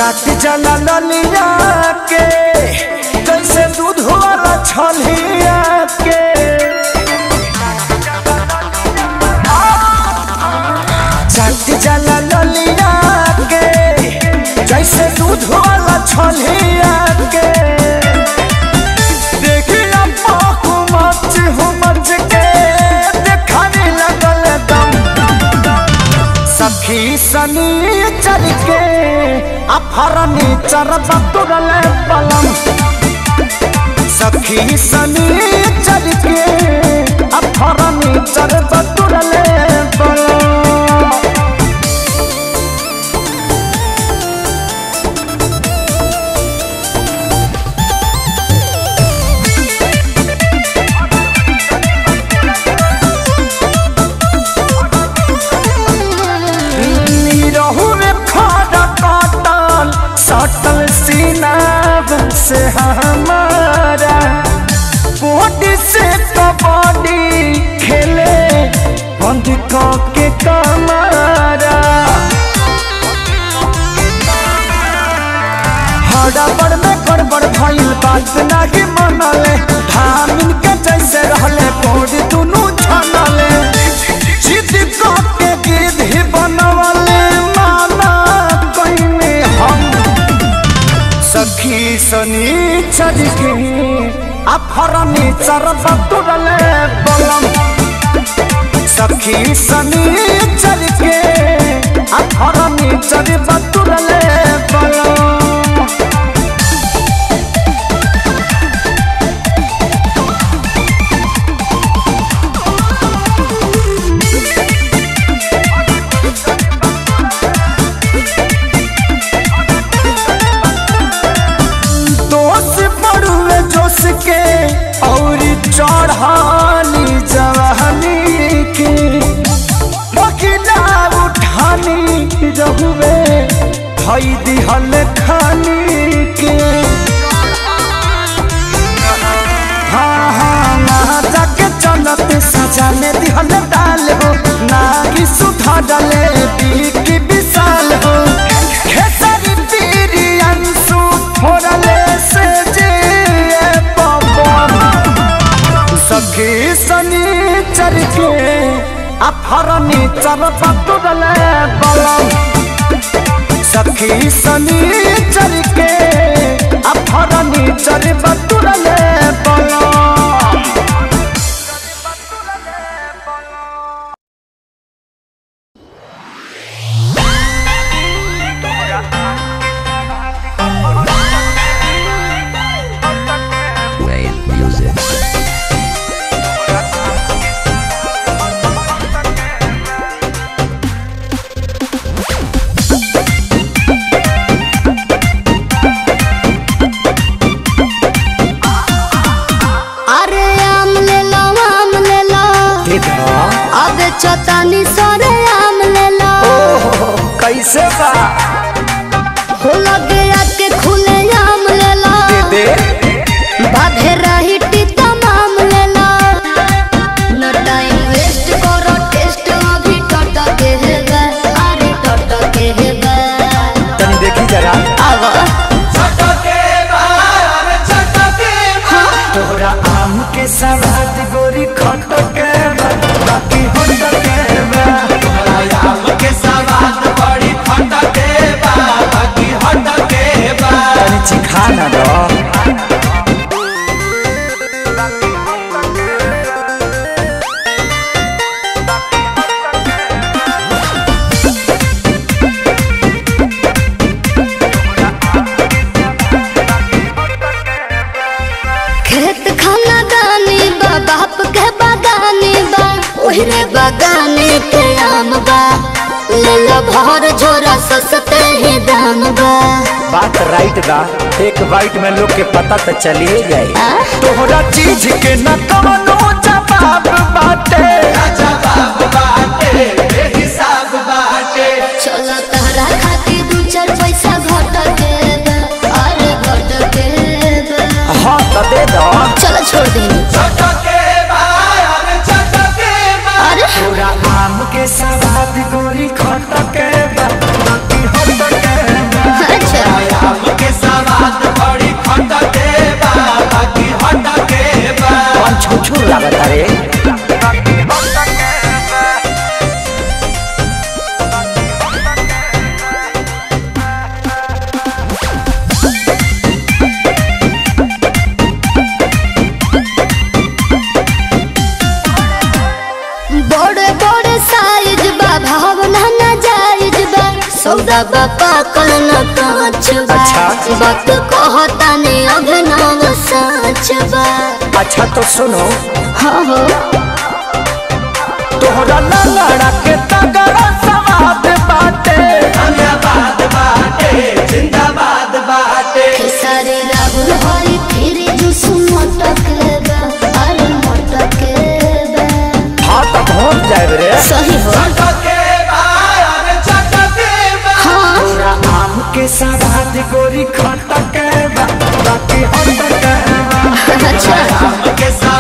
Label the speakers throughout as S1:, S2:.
S1: चाट जला ललिया के जैसे दूध वाला छलिया के चाट जला ललिया के जैसे दूध वाला छलिया के देखिया पाकू मच हो मच के देखाने लगल दम सखी सनी चल के अफरनी चरब तुरल पलम सखी सनी चल के अफरनी चरब तुरल पलम रहू में खड़ा काटल सटल सीनाब से हमारा बॉडी से कबड्डी खेले बंद के कमारा हड़बड़ में गड़बड़ भइल बात नाही मनले धामिन के जैसे रहले कोड दुनु छनले जिद के गिद्ध ही बनवले माना कइने हम सखी सनी चल के अफरनी चरब तुरले बलम सखी सनी चल के अफरनी चरब तुरले बलम दोष पड़ुए जोश के और चढ़ानी जवानी के बकिला उठानी रहुए भई दिहल खानी के हाँ हाँ ना जाके चलत सजाने दिहल डाल हो ना कि सुधा डाले की विशाल हो खेसारी पीरी अंशु फोड़ले से जे पवन सखी सनी चर के अफरनी चर पतुरले बलम सखी सनी चर के अफरनी चर पतुरले बलम
S2: Wave music.
S3: अरे आम ले लो आम ले लो अब चतानी सरे आम ले लो
S1: कैसे बा
S3: हो लगे आके खुले आम ले लो
S1: दे
S3: बाधे रही टीता माम ले लो न टाइम वेस्ट करो टेस्ट अभी टट के है बे अरे टट के है बे
S1: तनी देखी जरा
S3: आवा
S1: तोरा आम के सवाद गोरी खट के बा, बाकी होट के बा। तनी चिखा ना दो
S3: खेत खाना दानी बा बाप के बागानी बा ओहरे बागाने के आम बा ले लो भर झोरा सस्ते ही दाम बा
S1: बात राइट बा एक बाइट में लोग के पता तो चलिए जाए
S3: आ?
S1: तोहरा चीज के न कवनो जवाब बाटे
S3: चलो तहरा खातिर दू चार पैसा घट के बा, अरे घट के बा।
S1: हाँ तो दे दो
S3: चलो छोड़ दी अरे
S1: तोरा आम के सवाद गोरी खट के बा, बाकी होट के बा।
S3: अच्छा
S1: छुछुर लागता रे
S3: बड़े बड़े साइज बा भावना ना जायज बा सौदा बा पाकल न कांच बा
S1: अच्छा।
S3: बात कहता ने अभिनव सच बा
S1: अच्छा तो सुनो
S3: हाँ हो
S1: तोहरा लड़ा के तगड़ा सवाद बाटे
S3: खेसारी राहुल हरी फिर जुस मटक बा अरे मटक बा
S1: हाँ तो पहुँच जाए रे
S3: सही हो हाँ
S1: तोरा आम के सवाद गोरी खटक बा बाकी हटक बा
S3: अच्छा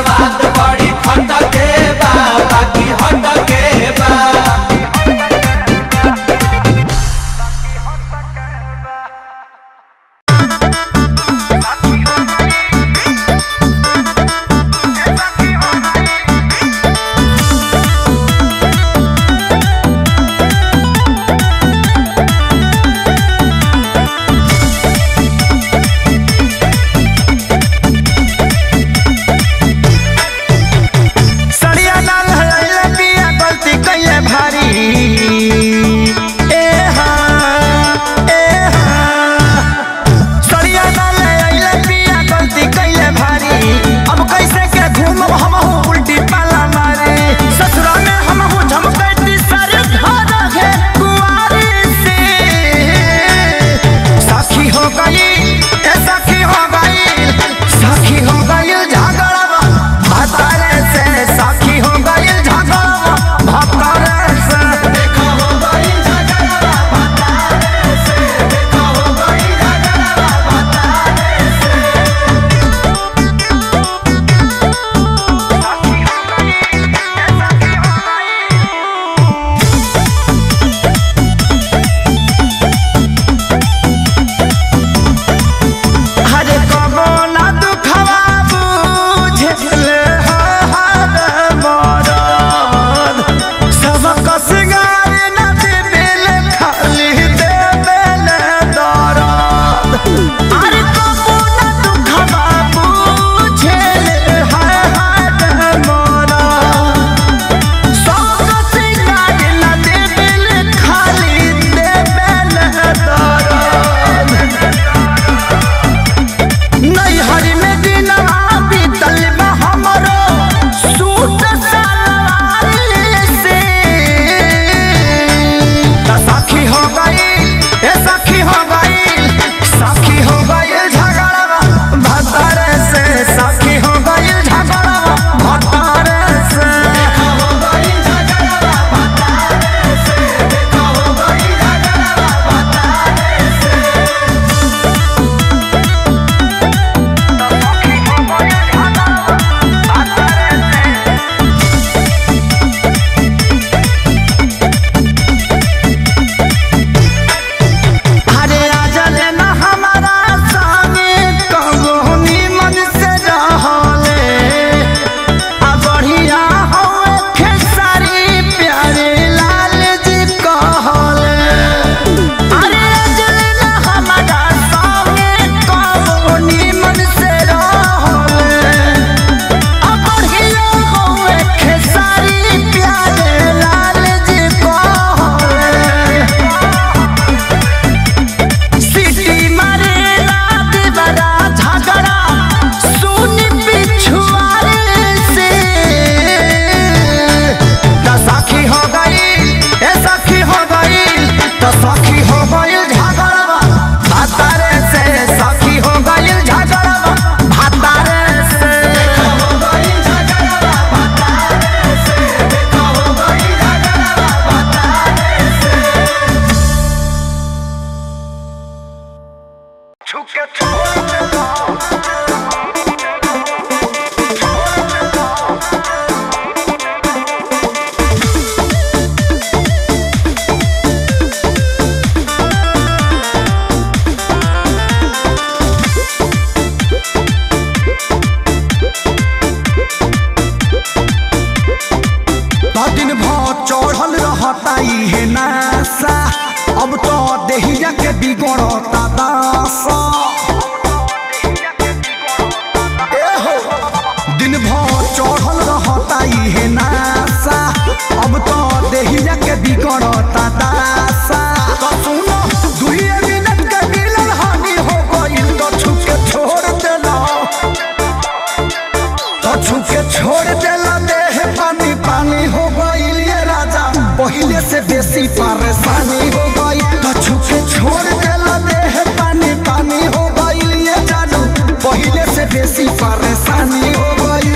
S1: छुके छोड़ देला देह पानी पानी हो गईल ये राजा पहिले से बेसी परेशानी हो गई तो छुके छोड़ देला देह पानी पानी हो गईल ये जादू पहिले से बेसी परेशानी हो गई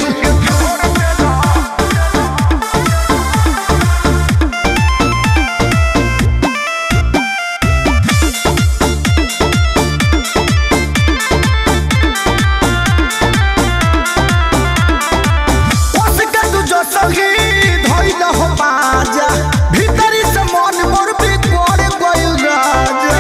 S1: उसके तू जो सही धइल हो बाजा भीतरी से मन मोर बिगड़ गइल राजा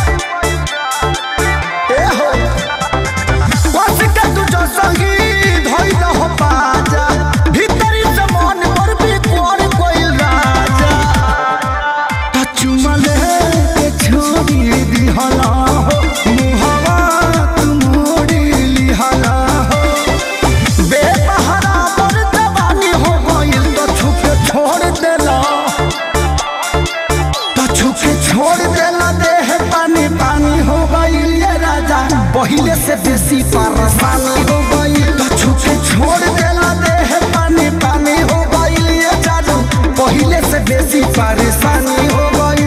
S1: ए हो उसके तू जो सही धइल हो बाजा भीतरी से मन मोर बिगड़ गइल राजा चुमले के छोड़ी दिहला हो मुहवा तू मोड़ी लिहला हो बेसहारा पर जवानी हो गइल तो छुपे छोड़ देला तो छुपे छोड़ देला देह पानी पानी हो गइल ये राजा पहिले से बेसी परेशानी हो गइल तो छुपे छोड़ देला देह पानी पानी हो गइल ये जादू पहिले से बेसी परेशानी हो गइल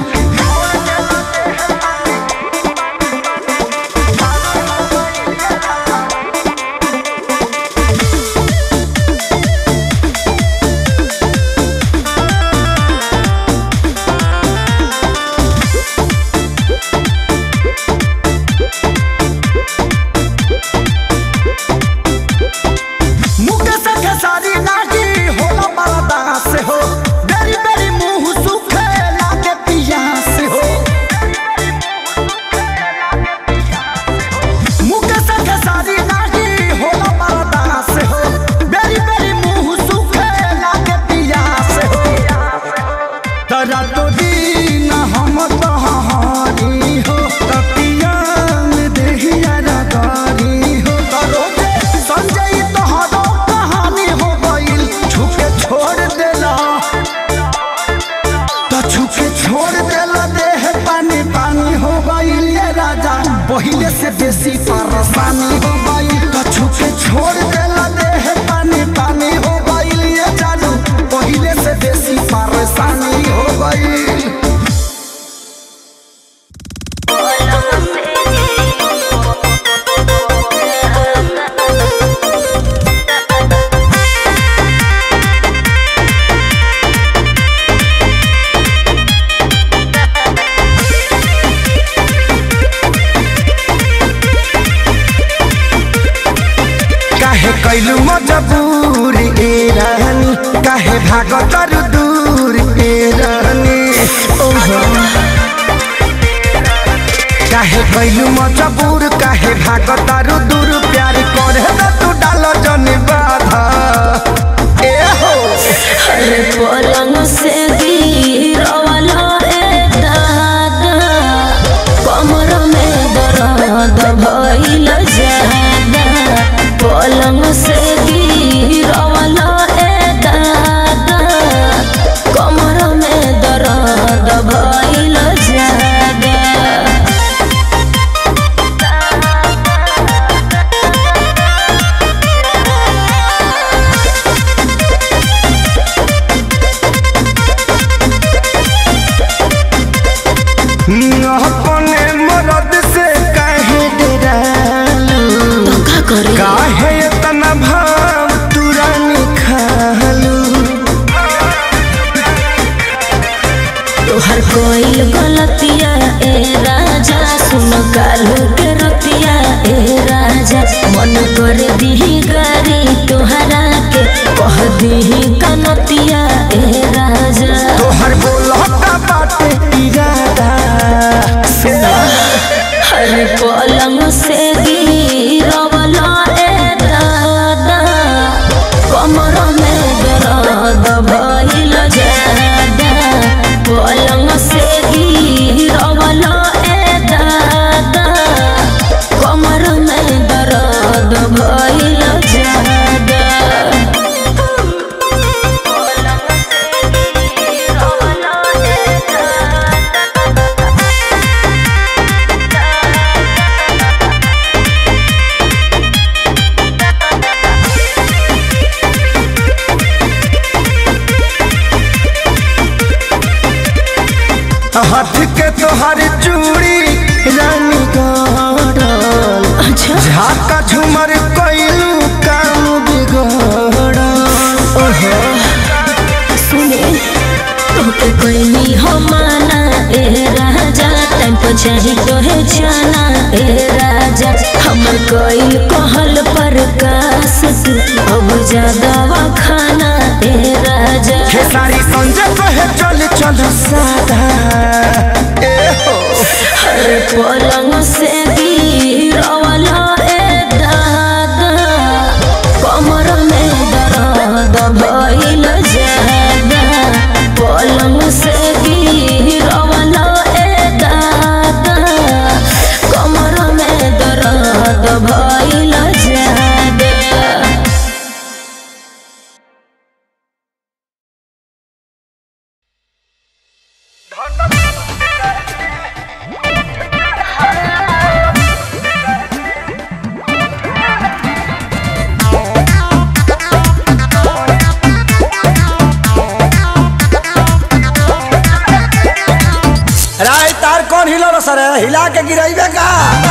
S1: मुके से खेसारी लागी होला बरदा से हो बेरी बेरी मुंह सुखे लागे पिया से हो मुके से खेसारी लागी होला बरदा से हो बेरी बेरी मुंह सुखे लागे पिया से हो तरा तो दीन हम तहारी हो तपिया में देहिया रगारी हो तरो दे संजय तोहरो कहानी हो गइल छुपे छोड़ देला तो छुपे छोड़ देला देह पानी पानी हो गइल ये राजा पहिले से बेसी परेशानी हो गइल तो छुपे छोड़ देला देह पानी पानी हो गइल ये जादू पहिले से बेसी परेशानी हो गइल काहे कैलू मजबूर ए रानी काहे भागतर दूर ए रानी ओहो काहे कैलू मजबूर काहे भागतर दूर प्यार करे त तू डाल जन बाधा ए हो
S2: अरे पलंग से गिरवाला रे दादा कमर में दर्द भइल जादा पलंग से गिरवाला रे दादा कमर में दर्द भइल जादा
S1: अपने मरद से काहे डरालू
S2: तो का करे
S1: काहे इतना भाव तुरंत खालू
S2: तोहर कोई गलतिया ए राजा सुन कालू के रतिया ए राजा मन कर दी गारी तोहरा के कह दी कनतिया ए राजा
S1: तोहर बोलता बाटे इरादा
S2: हर पलंग से गिरवला ए दादा कमर में दर्द भइल जादा पलंग से गिरवला ए दादा कमर में दर्द भइल जादा
S1: हाथ के तोहर चूड़ी रानी गड़ल
S2: अच्छा
S1: झाका झुमर कइलू काम बिगड़ल
S2: ओहो सुने तोके कोई हो माना ए राजा टाइम पर चाही तोहे जाना ए राजा हमर कोई कहल पर कास तू अब ज्यादा खाना ए राजा
S1: खेसारी संजय कहे चल चल सादा ए हो
S2: हर पलंग से गिरवला ए दादा कमर में दर्द भइल जादा पलंग से गिरवला ए दादा कमर में दर्द भइल जादा
S1: राय तार कौन हिलो रो सर हिला के गिराइबे का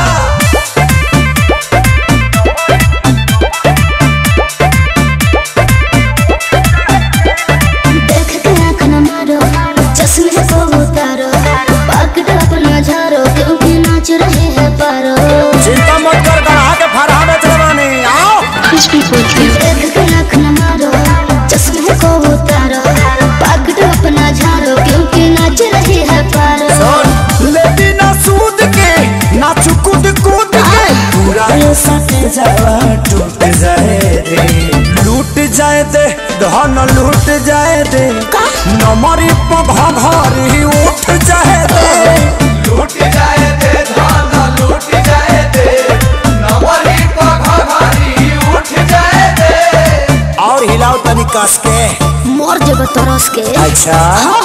S3: देख के आँख न मारो चश्मे को उतारो पकड़ अपना झारो क्योंकि नाच रहे हैं पारो
S1: चिंता मत कर गढ़ा के फरहा बेच रवानी आओ
S3: देख के आँख न मारो चश्मे को उतारो पकड़ अपना झारो क्योंकि नाच रहे हैं पारो
S1: सुन लेती ना सूद के ना चुकुद कूद के पूरा ये सट जावा टूट जाए दे लूट जाए दे धन लूट जाए दे नमरी पघा घरी उठ जाए दे
S4: लूट जाए दे धान लूट जाए दे नवरी पघारी उठ जाए दे
S1: और हिलाओ तनी कस के
S3: मोर जब तरस के
S1: अच्छा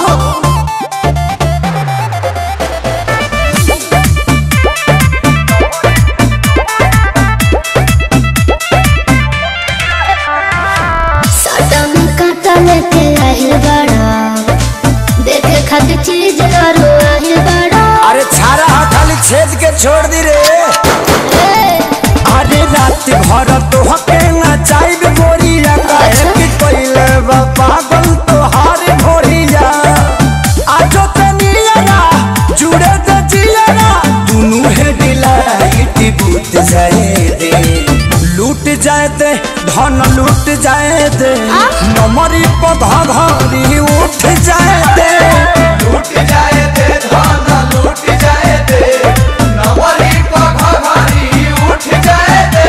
S3: साटा में काटा लेके आहिल बड़ा देखे खातिर चीज करो आहिल बड़ा
S1: अरे छारा हा खाली छेद के छोड़ दी रे
S3: ए,
S1: अरे रात भर तो हके ना चाइब गोरिया काहे कि कोइले बा पागल तो हार भोरिया आजो ते नियरा जुड़े ते जियरा दुनु है डिलाइट बूत जाए दे लूट जाए दे धन लूट जाए दे नमरी पधा घरी उठ जाए दे
S4: लूट जाए दे धान लूट जाए दे नवरी पघारी उठ जाए दे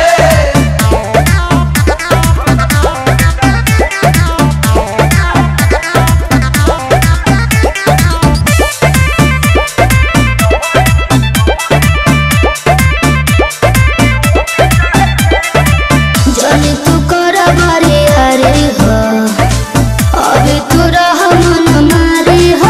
S3: जनी तू कर बारी हरी हो अभी तू रह मन मारी हो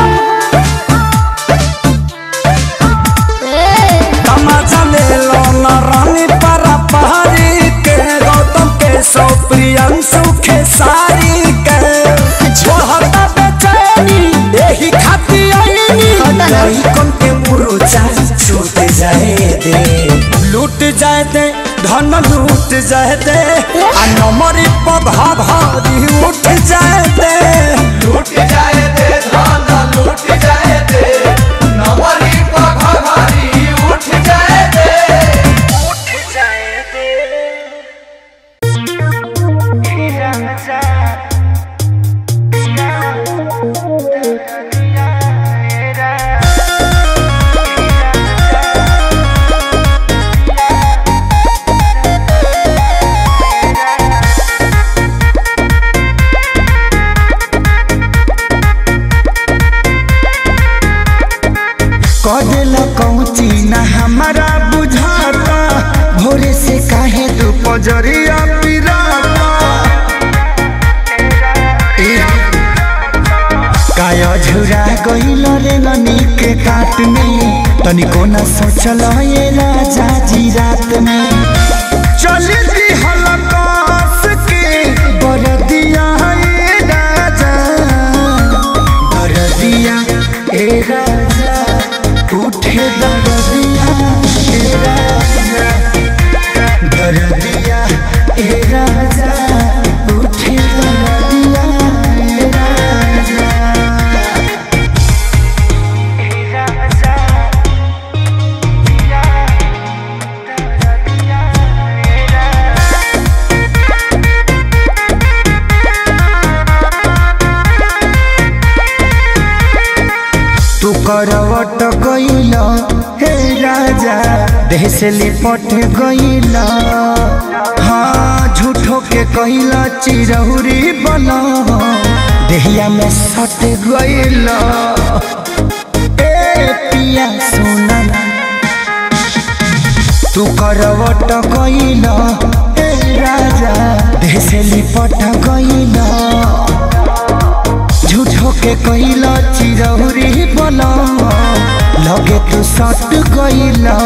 S3: ए,
S1: तमाचा ले लो न रानी परा पहाड़ी के गौतम के सौ प्रियंशु के सारी के छोहता बेचैनी यही खाती आईनी
S3: हटा ना।
S1: नहीं कौन के मुरुचा छूट जाए दे लूट जाए दे धन लूट जाए दे आ नमरी पधा भारी उठ जाए दे
S4: लूट जाए दे धान लूट जाए दे नवरी पघारी उठ जाए दे
S1: कदेला कौची ना हमारा बुझाता भोरे से काहे तू पजरिया पिराता ए, काय झुरा गइल रे ननी के काट में तनिको न सोचल ये राजा जी रात में चल दी हलकास के बरदिया ए राजा बरदिया ए राजा से लिपट गईला हाँ झूठो के कहला चिरौरी बना देहिया में सट गईला ए पिया सोना तू करवट गईला ए राजा देह से लिपट गईला झूठो के कहला चिरौरी बना लगे तू सट गईला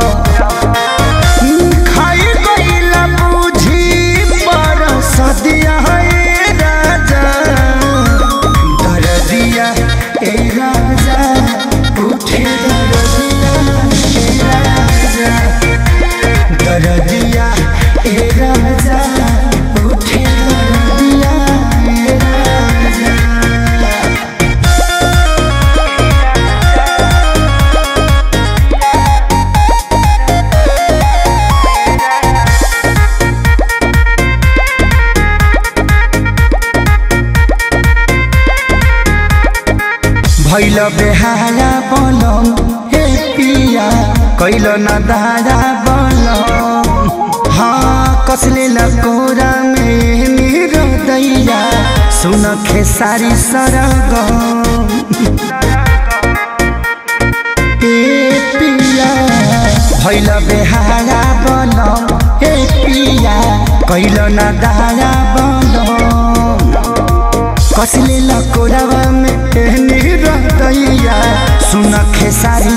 S1: खाई गईला बुझी पर सदिया है राजा दरदिया ए राजा उठे दरदिया ए राजा दरदिया ए राजा उठे दरदिया ए राजा भैल बेहारा बनम हे पिया कैल न दारा बनम हाँ कसले लकोरा में मेरो दैया सुन खेसारी सरगम ए पिया भैल बेहारा बनम हे पिया कैल न दारा बनम कसले लकोरावा में एहनी रहतैया सुन खेसारी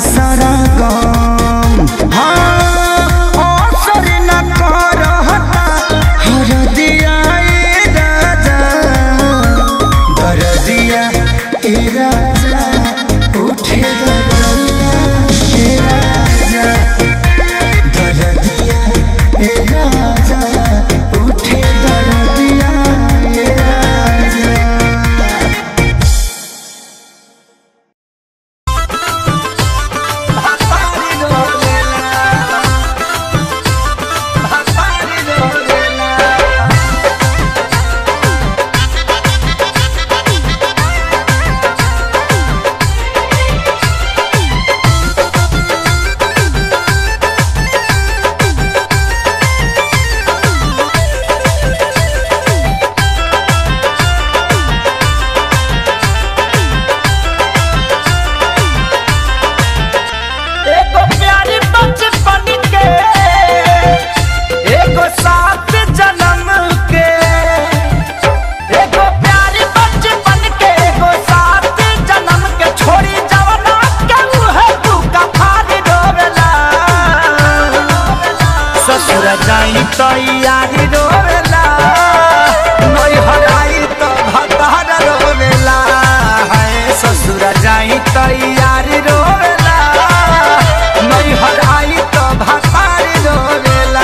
S1: सरगम हाँ असर न करहता हरदिया ए राजा दरदिया ए राजा उठे दरदिया ए राजा दरदिया ए राजा उठे दरदिया ए राजा
S5: एगो प्यारी बचपन के एगो साथ जन्म के एगो प्यारी बचपन के एगो साथ जन्म के छोड़ी जवना के उहे तू कफारी रोवेला ससुर जाई तो यारी रोवेला नई हराई तो भतार रोवेला हाय ससुर जाई तो यारी रोवेला नई हराई तो भतार रोवेला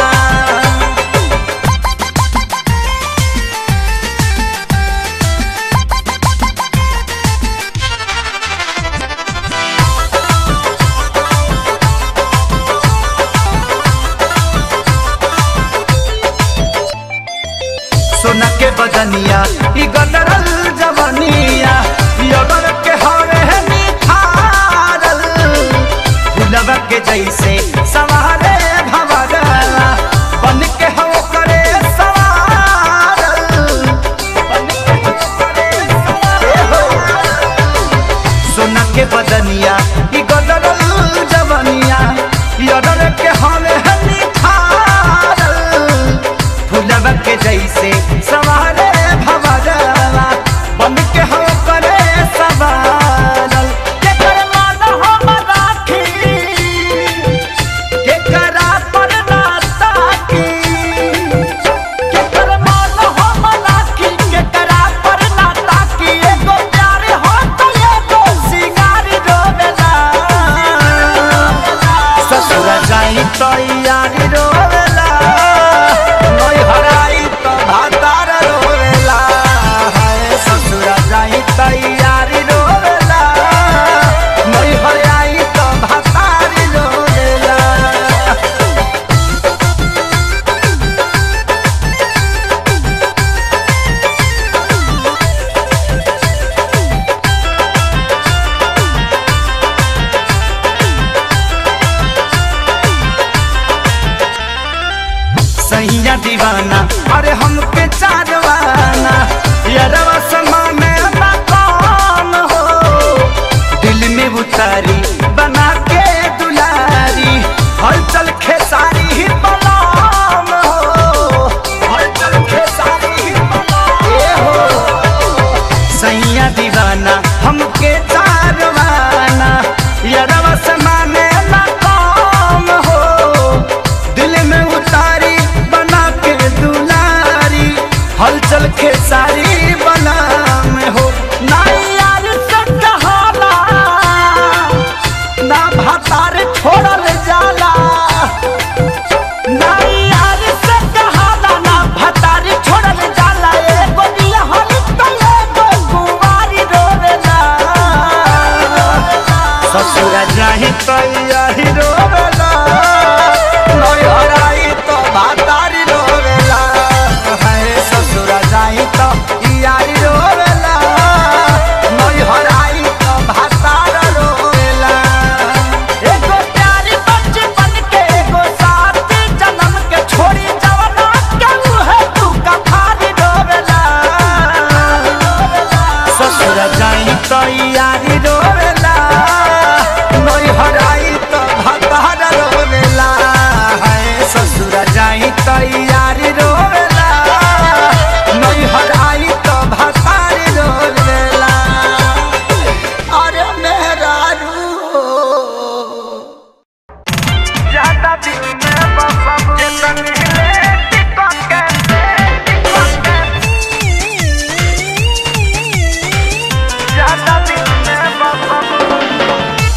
S5: सोना के बदनिया ई गदरल जवनिया ई अगर के हवे है निखारल गुलाब के जैसे सवारे भवरला बन के हो करे सवारल बन के हो करे सवारल। सोना के बदनिया ई गदरल जवनिया ई अगर के हवे है निखारल फुलवा के जैसे सवारे भवरवा बन के हो करे सवारल के कर मान हम राखी के
S1: हमके चारवाना यरवा से माने ना काम हो दिल में उतारी बना के दुलारी हलचल खेसारी बना में हो ना यार से कहाला ना भातार छोड़ल जाला ना यार से कहाला ना भातार छोड़ल जाला एगो निहल त एगो गुवारी रोवेला ससुर जाही तो यही रोवेला नय हराई तो भातारी रोवेला है ससुर जाही तो यारी रोवेला नय हराई तो भातार रोवेला एगो प्यारी बचपन के एगो साथी जन्म के छोड़ी जवना के मुहे तू कफारी रोवेला ससुर जाई तो यारी रोवेला नई हराई तो भतार रोवेला है ससुर जाई तो यारी रोवेला नई हराई तो भतार रोवेला अरे मेरा रू ज्यादा दिल में बसब जतन हिले टिकट के टिकट के ज्यादा दिल में बसब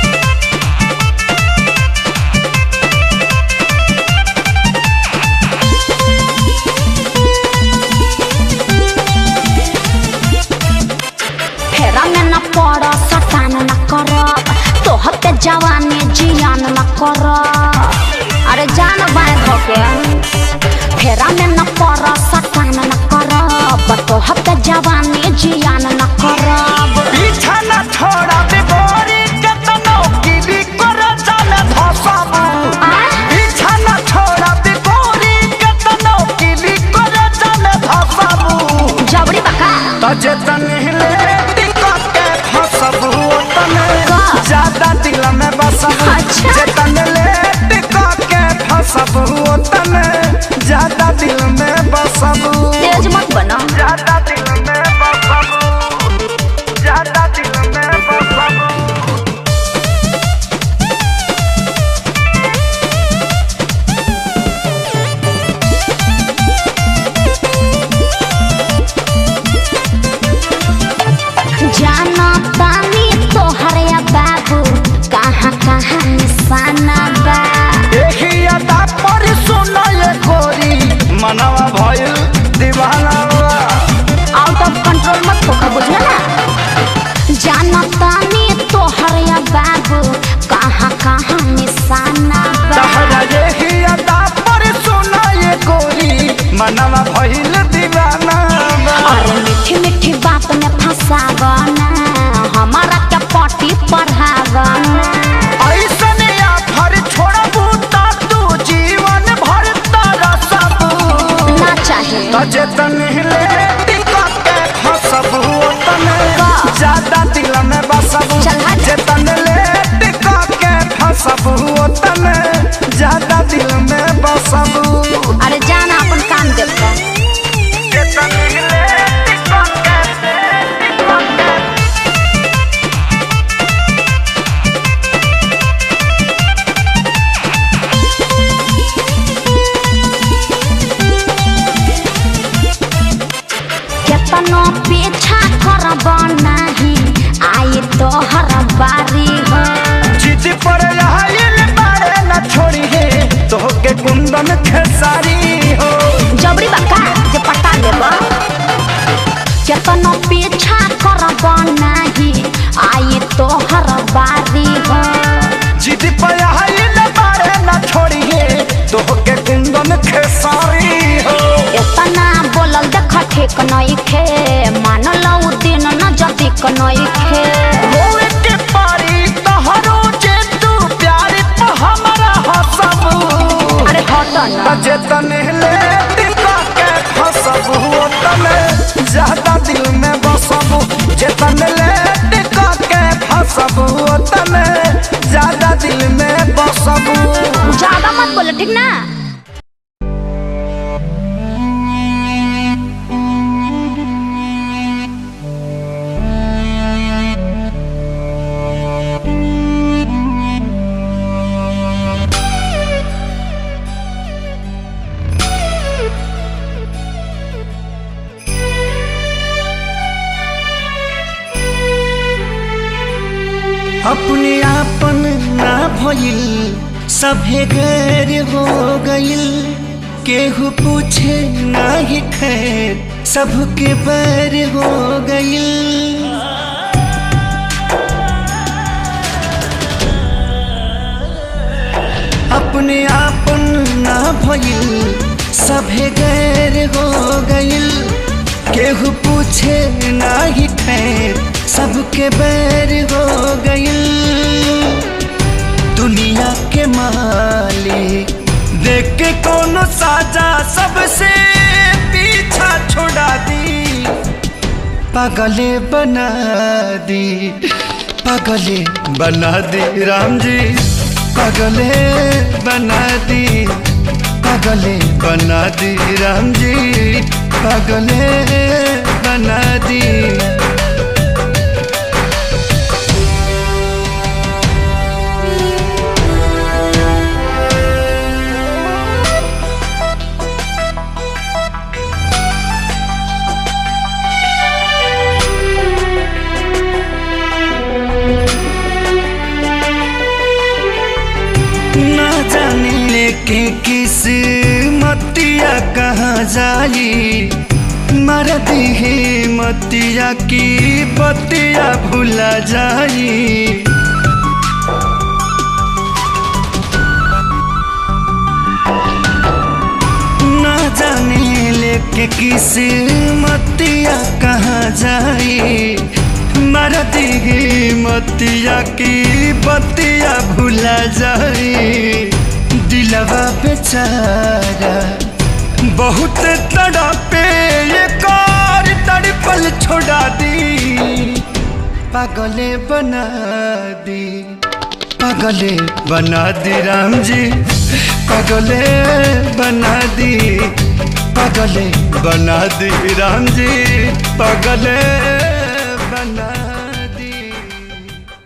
S3: फेरा में न पड़ सटान न कर तोहर के जवानी जियान न कर अरे जान बाय धोके फेरा में न पड़ सटान न कर तोहर के जवानी जियान न कर
S1: पीछा न छोड़ा बिगोरी के तनो की भी कर जाने धसब पीछा न छोड़ा बिगोरी के तनो की भी कर जाने धसब
S3: जबरी बका
S1: तजतन हिले टिकट के फसब तने
S3: का?
S1: ज्यादा दिल में बसब
S3: अच्छा।
S1: जतन ले टिकट के फसब तने ज्यादा दिल में बसब
S3: तेज मत बना
S1: ज्यादा दिल में बसब ज्यादा दिल में बसब
S3: जाना तानी तोहर या बाबू कहाँ कहाँ निशाना बा
S1: देखी अदा पर सुनल गोरी मनवा भइल दीवाना बा।
S3: आउट ऑफ कंट्रोल मत होकर बुझला ना जाना तानी तोहर या बाबू कहाँ कहाँ निशाना बा
S1: तहरा देखी अदा पर सुनल गोरी मनवा भइल दीवाना बा।
S3: अरे मीठी मीठी बात में फंसावना हमारा क्या पटी पढ़ावना
S1: ऐसन आफर छोड़बू ता तू जीवन भर तरसब
S3: ना चाहे
S1: तजतन हिले टिकट के फसबू तने
S3: का?
S1: ज्यादा दिल में बसबू
S3: चल हट।
S1: जतन ले टिकट के फसबू तने ज्यादा दिल में बसबू
S3: अरे जाना अपन काम देखता
S1: जतन हिले टिकट के टिकट के
S3: केतनो पीछा करब नहीं आई तोहर बारी हो
S1: जिद पर आयल बारे न छोड़ी है तोहके कुंदन खेसारी हो
S3: जबरी बका जे पटा लेब केतनो पीछा करब नहीं आई तोहर बारी हो
S1: जिद पर आयल बारे न छोड़ी है तोहके कुंदन खेसारी हो
S3: एतना बोलल देख ठीक नइखे मानल उ दिन न जदिक नइखे
S1: होए के पारी तोहरो जे तू प्यार पे हमरा हसबू
S3: अरे हट न
S1: जेतन ले टिका के फसबू तने ज्यादा दिल में बसबू जेतन ले टिका के फसबू तने ज्यादा दिल में बसबू
S3: ज्यादा मत बोलो ठीक ना
S1: अपने आपन ना भइल सभे गैर हो गइल केहू पूछे ना ही खैर सबके बैर हो गइल अपने आपन ना भइल सभे गैर हो गइल केहू पूछे ना ही खैर सबके बैर हो गइल दुनिया के मालिक देख के कोनो साजा सबसे पीछा छोड़ा दी पागले बना दी पागले बना दी राम जी पागले बना दी पागले बना दी राम जी पागले बना दी ना जाने लेके किस मतिया कहाँ जाई मर दी मतिया की बतिया भुला जाई ना जाने लेके किस मतिया कहाँ जाई मर दी मतिया की बतिया भुला जाई दिलवा बेचारा बहुत तड़पे ये कार तड़पल छोड़ा दी पागले बना दी पागले बना दी राम जी पागले बना दी पागले बना दी राम जी पागले बना